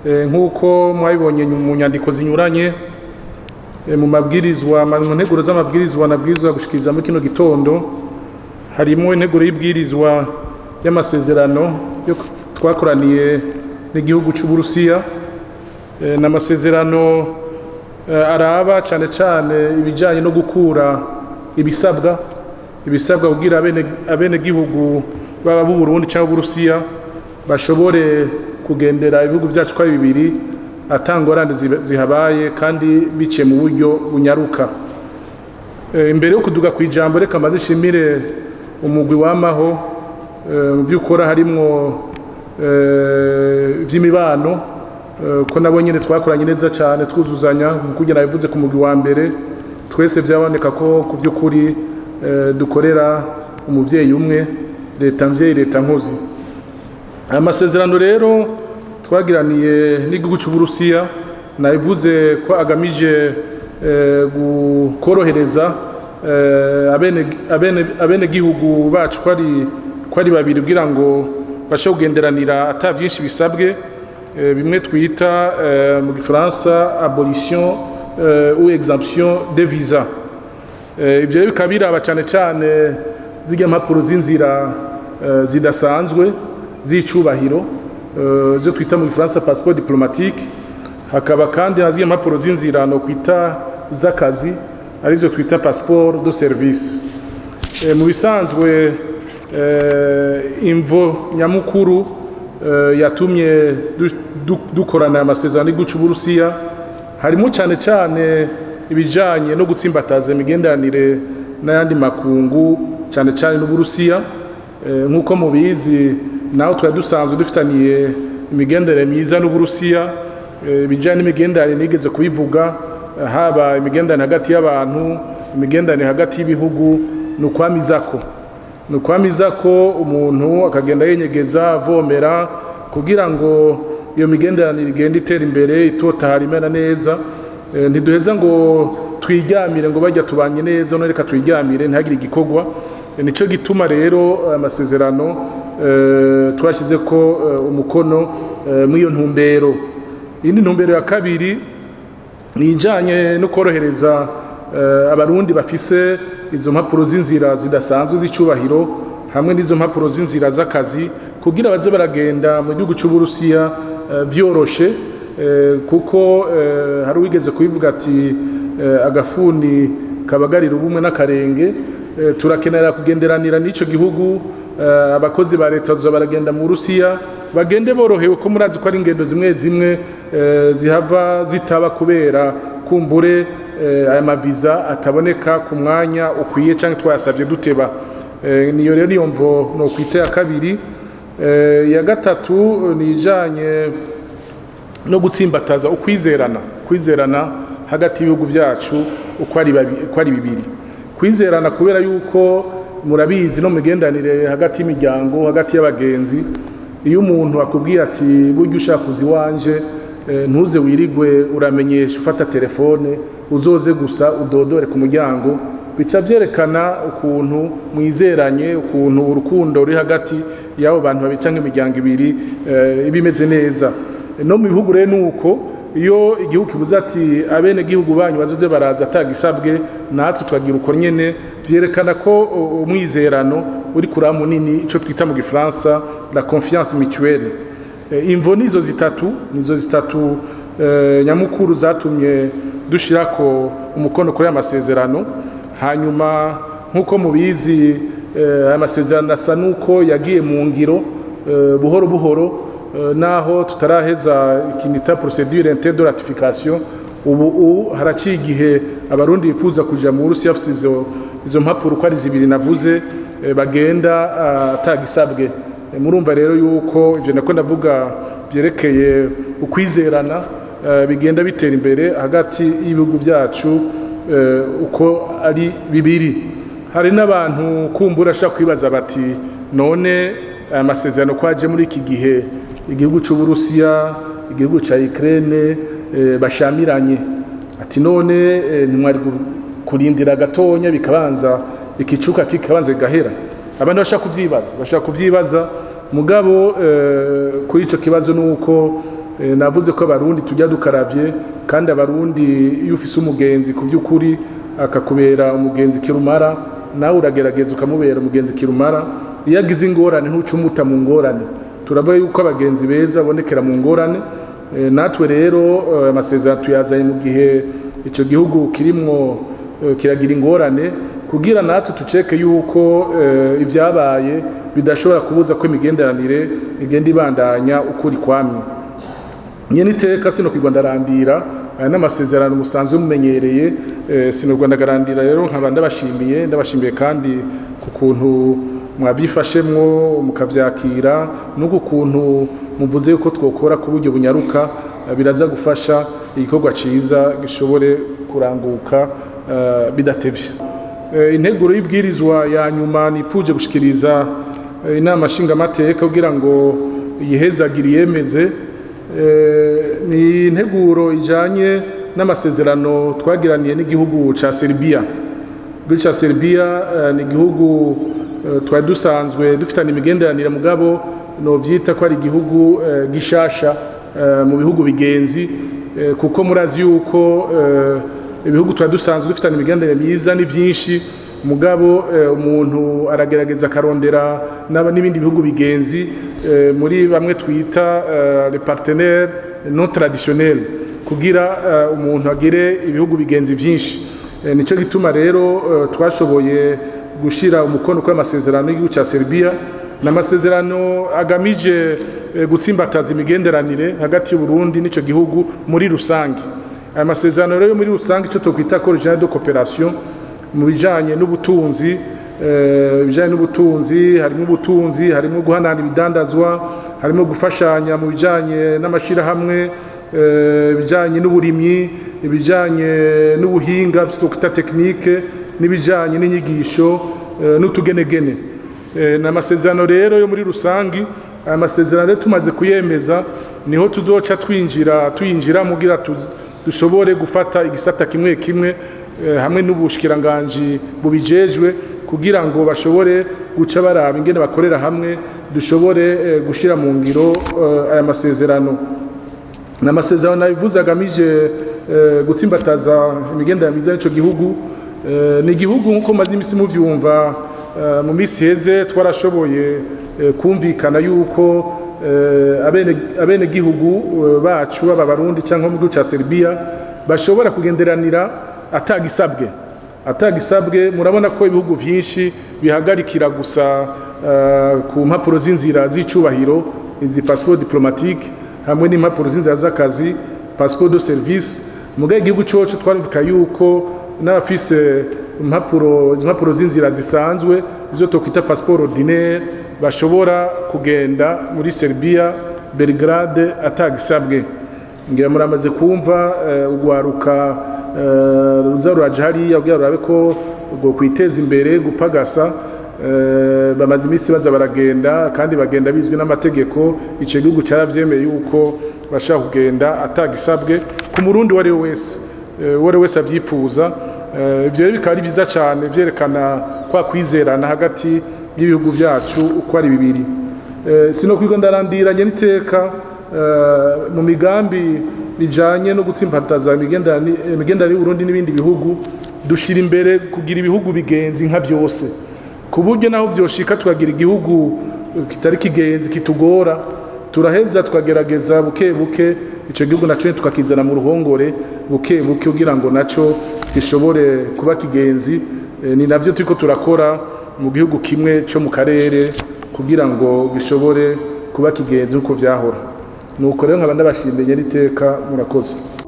nk'uko mwabibonye mu nyandiko zinyuranye mu mabwirizwa mu nteguro z'amabwirizwa nabwirizwa gushikiriza muri kino gitondo harimo integuro y'ibwirizwa y'amasezerano yo twakoraniye n'igihugu cy'uburusiya n'amasezerano araba cyane cyane ibijyanye no gukura ibisabwa ibisabwa kugira abenegihugu baba b'u Burundi cyangwa b'uburusiya bashobore kugendera ibihugu byacu ko ari bibiri atangorane zihabaye kandi biciye mu buryo bunyaruka imbere yo kuduga ku ijambo reka maze ishimire umugwi w'amaho mu byo ukora harimwo iby'imibano ko nabo nyine twakoranye neza cyane twuzuzanya kugira bivuze ku mugwi wa mbere twese byaboneka ko ku by'ukuri dukorera umubyeyi umwe leta mbyeyi leta nkozi aya masezerano rero twagiraniye n'igihugu cy'uburusiya nabivuze ko agamije korohereza abenegihugu bacu ko ari babiri kugira ngo bashe kugenderanira ata byinshi bisabwe bimwe twita mu gifaransa abolition ou exemption de visa ibyo rero bikaba biraba cyane cyane zijya mpapuro z'inzira zidasanzwe z'icubahiro zo twita mu gifaransa passeport diplomatique hakaba kandi na ziriya mpapuro z'inzira no kwita z'akazi arizo twita passeport de service mu bisanzwe imvo nyamukuru yatumye dukorana amasezerano y'igihugu cy'uburusiya harimo cyane cyane ibijyanye no gutsimbataza imigenderanire n'ayandi makungu cyane cyane n'uburusiya nk'uko mubizi naho twari dusanzwe dufitaniye imigenderanire myiza n'uburusiya ibijyanye n'imigenderanire nigeze kubivuga haba imigenderanire hagati y'abantu imigenderanire hagati y'ibihugu ni ukwamizako ni ukwamizako umuntu akagenda yenyegeza avomera kugira ngo iyo migenderanire igende itera imbere itotahara imena neza ntiduheza ngo twiryamire ngo bajya tubanye neza none reka twiryamire ntihagire igikorwa nicyo gituma rero amasezerano twashyize ko umukono muri iyo ntumbero iyindi ntumbero ya kabiri ni ijyanye no korohereza abarundi bafise izo mpapuro z'inzira zidasanzwe z'icyubahiro hamwe n'izo mpapuro z'inzira z'akazi kugira baze baragenda mu gihugu cy'uburusiya byoroshe kuko hari uwigeze kubivuga ati agafuni kabagarira ubumwe n'akarenge turakenera kugenderanira n'icyo gihugu abakozi ba leta baza baragenda mu rusiya bagende borohewe ko murazi ko ari ingendo zimwe zimwe zihava zitaba kubera kumbure aya maviza ataboneka ku mwanya ukwiye cyangwa twayasabye duteba niyo rero niyo mvo ni ukwita ya kabiri iya gatatu ni ijyanye no gutsimbataza ukwizerana kwizerana hagati y'ibihugu byacu uko ari bibiri kwizerana kubera yuko murabizi no mu migenderanire hagati y'imiryango hagati y'abagenzi iyo umuntu akubwiye ati burya ushaka kuza iwanje ntuze wirigwe uramenyesha ufata telefone uzoze gusa udodore ku muryango bica byerekana ukuntu mwizeranye ukuntu urukundo ruri hagati y'abo bantu babica nk'imiryango ibiri iba imeze neza no mu bihugu rero ni uko iyo igihugu kivuze ati abene gihugu banyu bazoze baraza atagisabwe natwe twagira uko nyene byerekana ko umwizerano uri kuri munini icyo twita mu gifaransa la confiance mutuelle imvo nizo zitatu nizo zitatu nyamukuru zatumye dushyira ko umukono kuri aya masezerano hanyuma nk'uko mubizi aya masezerano asa n'uko yagiye mu ngiro buhoro buhoro naho tutaraheza ikinita procedure inte de ratification ubu haraciye igihe abarundi bifuza kuja mu Burusiya bafite izo izo mpapuro uko ari zibiri navuze bagenda atagisabwe murumva rero yuko ivyo nako ndavuga byerekeye ukwizerana bigenda bitera imbere hagati y'ibihugu byacu uko ari bibiri hari n'abantu kumbura ashaka kwibaza bati none aya masezerano ko aje muri iki gihe igihugu cy'uburusiya igihugu cya Ukraine bashamiranye ati none ntimwari kurindira gatonya bikabanza ikicuka kikabanza gahera abantu bashaka kuvyibaza bashaka kuvyibaza mugabo kuri ico kibazo nuko eh, navuze ko abarundi tujya dukaravye kandi abarundi iyo ufise umugenzi ku by'ukuri akakubera umugenzi kirumara nawe uragerageza ukamubera umugenzi kirumara iyo agize ingorane ntucumuta mu ngorane turavuga yuko abagenzi beza babonekera mu ngorane Eh, natwe rero eh, amasezerano tuyazanye mu gihe icyo gihugu kirimwo eh, kiragira ingorane kugira natwe tuceke yuko eh, ibyabaye bidashobora kubuza ko imigenderanire igenda ibandanya ukuri kwamye nyene iteka sino kwigwa ndarandira aya n'amasezerano musanzwe mumenyereye eh, sino rwanda garandira rero nkaba ndabashimiye ndabashimiye kandi ku kuntu mwabyifashemwo mukavyakira n'uku kuntu muvuze yuko twokora ku buryo bunyaruka eh, biraza gufasha igikorwa ciza gishobore kuranguka eh, bidatevye Eh, integuro y'ibwirizwa ya nyuma nipfuje gushikiriza eh, inama nshingamateka kugira ngo yihezagire yemeze Eh, ni integuro ijanye n'amasezerano twagiraniye n'igihugu ca Serbia igihugu ca Serbia eh, ni igihugu eh, twari dusanzwe dufitanye imigenderanire mugabo novyita ko ari igihugu eh, gishasha eh, mu bihugu bigenzi eh, kuko murazi yuko eh, ibihugu twari dusanzwe dufitanye imigenderanire myiza ni vyinshi mugabo eh, umuntu aragerageza akarondera n'aba- n'ibindi bihugu bigenzi eh, muri bamwe twita eh, les partenaires non traditionnels kugira eh, umuntu agire ibihugu bigenzi vyinshi Eh, nico gituma rero eh, twashoboye gushira umukono kuri amasezerano y'igihugu ca Serbia n'amasezerano agamije eh, gutsimbataza imigenderanire hagati y'u Burundi n'ico gihugu muri rusange aya masezerano rero yo muri rusange ico twokwita ko regional de coopération mu bijanye n'ubutunzi eh, ibijanye n'ubutunzi harimo ubutunzi harimo guhanana ibidandazwa harimo gufashanya mu bijanye n'amashirahamwe eh, ibijanye n'uburimyi ibijanye n'ubuhinga twita tekinike n'ibijanye n'inyigisho eh, n'utugenegene Eh, ni amasezerano rero yo muri rusangi aya masezerano rero tumaze kuyemeza niho tuzoca twinjira tuyinjira mugira tu- dushobore gufata igisata kimwe kimwe eh, hamwe n'ubushikiranganji bubijejwe kugira ngo bashobore guca baraba ingene bakorera hamwe dushobore eh, gushira mu ngiro eh, aya masezerano ni amasezerano nabivuze agamije eh, gutsimbataza imigenderanire myiza y'ico gihugu Eh, ni igihugu nk'uko maze imisi muvyumva eh, mu misi heze twarashoboye eh, kumvikana yuko eh, abene abene gihugu eh, bacu baba barundi canke mu gihugu ca Serbia bashobora kugenderanira atagisabwe atagisabwe murabona ko ibihugu vyinshi bihagarikira gusa eh, ku mpapuro z'inzira z'icubahiro izi passeport diplomatique hamwe n'impapuro z'inzira z'akazi passeport de service mugaye igihugu coco twarivuka yuko n'abafise impapuro izi mpapuro z'inzira zisanzwe izo tokwita passeport ordinaire bashobora kugenda muri Serbia Belgrade atagisabwe ngira muramaze kumva eh, ugwaruka eh, ruza ruraje hariya kugira rurabe ko ubwo kwiteza imbere gupagasa eh, bamaze iminsi baza baragenda kandi bagenda bizwi n'amategeko ico gihugu caravyemeye yuko bashaka kugenda atagisabwe ku murundi uwo ari we wese eh, uwo ari we wese avyifuza Eh, ivyo rero bikaba ari vyiza cane vyerekana kwa kwizerana hagati y'ibihugu vyacu uko ari bibiri Eh, sino kwiga ndarandiranye n'iteka eh, mu migambi bijanye no gutsimbataza imigenderanire imigenderanire y'Uburundi n'ibindi bihugu dushira imbere kugira ibihugu bigenzi nka vyose ku buryo naho vyoshika tukagira igihugu kitari kigenzi kitugora turaheza tukagerageza buke buke ico gihugu naco nyene tukakizana mu ruhongore buke buke kugira ngo naco gishobore kuba kigenzi Eh, ni navyo turiko turakora mu gihugu kimwe co mu karere kugira ngo gishobore kuba kigenzi uko vyahora nuko rero nkaba ndabashimiye n'iteka murakoze